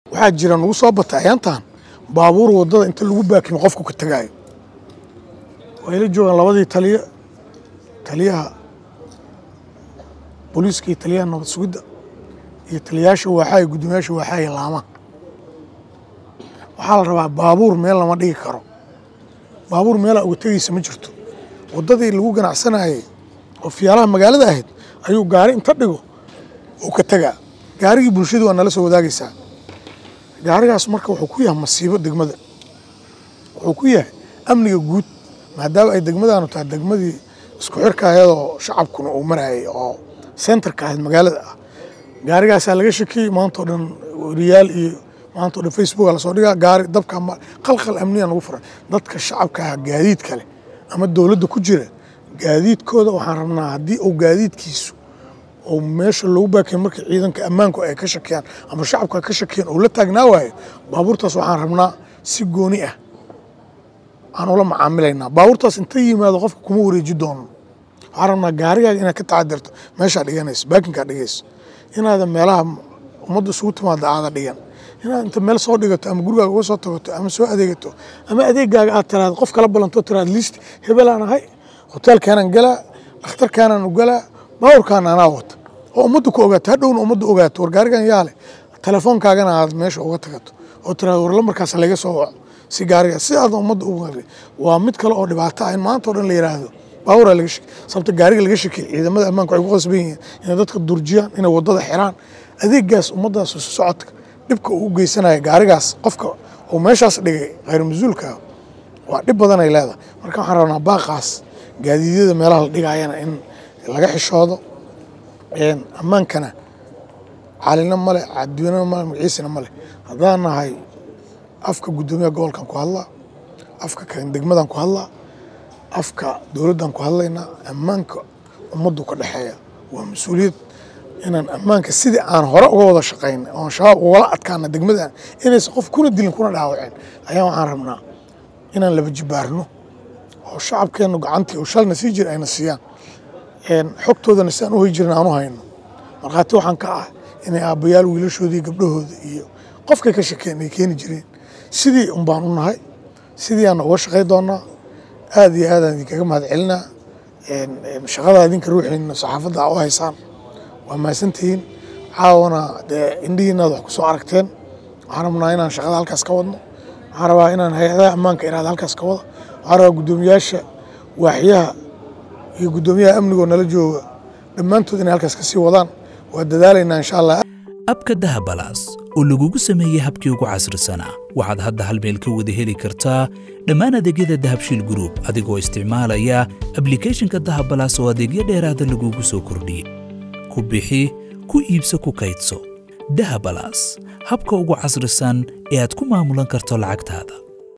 waxaa jira nagu soo bata ayaantan baabuur waddada inta lagu baakimo qofku ka tegaayo way la joogaan labadii taliya taliyaha booliiska iyo taliyaha nabad sugidda iyo taliyayaasha waaxaa iyo guddoomiyaasha waaxaa iyo laamaha waxaa la rabaa baabuur meel lama dhigi karo baabuur meelaa uga tegaysa ma jirto waddadii lagu ganacsanayay oo fiyaalaha magaalada ahayd ayuu gaari inta dhigo uu ka tegaa gaarigii bulshadu waa nala soo wadaagaysaa gaarigaas marka wuxuu ku yahay masiibo degmada wuxuu ku yahay amniga guud maadaama ay degmadaanu tahay degmadii isku xirka ayadoo shacabkuna uu marayay oo sentarka ahayd magaalada ah gaarigaasaa laga shakiyey maantao dhan riyaal iyo maantao dhan facebooka lasoo dhigaa gaari dabka qalqal amniya nagu furan dadka shacabka ah gaadiid kale ama dowladda ku jira gaadiidkooda waxaan rabnaa haddii uu gaadiidkiisu oo meesha loogu baakay markii ciidanka ammaanku ay ka shakiyaan ama shacabku ay ka shakiyaan oo la taagnaa waayo baabuurtaas waxaan rabnaa si gooni ah aan ula macaamilaynaa baabuurtaas inta yimaado qofka kuma wareeji doono waxaan rabnaa gaarigaaga inaad ka tacadirto meeshaa dhiganayso baakinkaa dhigayso inaadan meelaha ummadda isugu timaada aada dhigan inaad inta meel soo dhigato ama gurigaaga uga soo tagato ama soo adeegato ama adeegaaga aad tiraado qof kala ballanto tiraado liist hebelaan ahay hoteelkaanaan galaa dhakhtarkaanaan u galaa baaburkaan anaa wata oo ummadda ku ogaato hadhowna ummadda ogaato war gaarigan yaale telefoonkaagana aad meesha uga tagato oo tiraado war lamarkaas laga soo waco si gaariga si aad ummadda ugu waa mid kale oo dhibaato ah in maanta o dhan la yiraahdo baaburaa laga shaki sababta gaariga laga shakiyay ciidamada ammaanka waxay ku qasban yihiin inay dadka durjiyaan inay waddada xiraan adeegaas ummaddaas isu socodka dhibka uu u geysanaya gaarigaas qofka uu meeshaas dhigay khayr mas-uulka waa dhib badan ay leedahay marka waxaan rabnaa baaqaas gaadiidyada meelaha la dhigayana in laga xishoodo ammaankana calina male cadweyne male magaciisina male haddaan nahay afka guddoomiyaha gobolkan ku hadlaa afka kan degmadan ku hadlaa afka dowladdan ku hadlaynaa ammaanka ummaddu ka dhexeeya waa mas-uuliyad inaan ammaanka sidii aan hore uga wada shaqayn oon shabaab ugala adkaana degmadan inaysan qof kuna dilin kuna dhaawaceen ayaa waxaan rabnaa inaan laba jibaarno oo shacabkeennu gacantii oo shalna sii jira ayna siiyaan xogtoodana si aan u hoy jirin aan u hayno markhaati waxaan ka ah inay aabbayaal wiilashoodii gabdhahooda iyo qofkay ka shakeen ay keeni jireen sidii un baan u nahay sidii aan uga shaqay doonaa aad iyo aadaan idinkaga mahad celinaa shaqada idinka ruuxiina saxaafadda u haysaan waa mahadsantihiin caawana dee indhihiinaad wax ku soo aragteen waxaan rabnaa inaan shaqada halkaas ka wadno waxaan rabaa inaan hay-adaha ammaanka iraada halkaas ka wada waxaan rabaa guddoomiyaasha waaxyaha iyo guddoomiyaha amnigoo nala jooga dhammaantood inay halkaas ka sii wadaan waa dadaalaynaa insha allah abka dahabalaas oo lagugu sameeyey habkii ugu casrisanaa waxaad hadda hal meel ka wada heli kartaa dhammaan adeegyada dahabshiil gruub adigoo isticmaalaya ablikhethonka dahabalaas oo adeegyo dheeraada lagugu soo kordhiyey ku bixi ku iibso ku kaydso dahabalaas habka ugu casrisan ee aad ku maamulan karto lacagtaada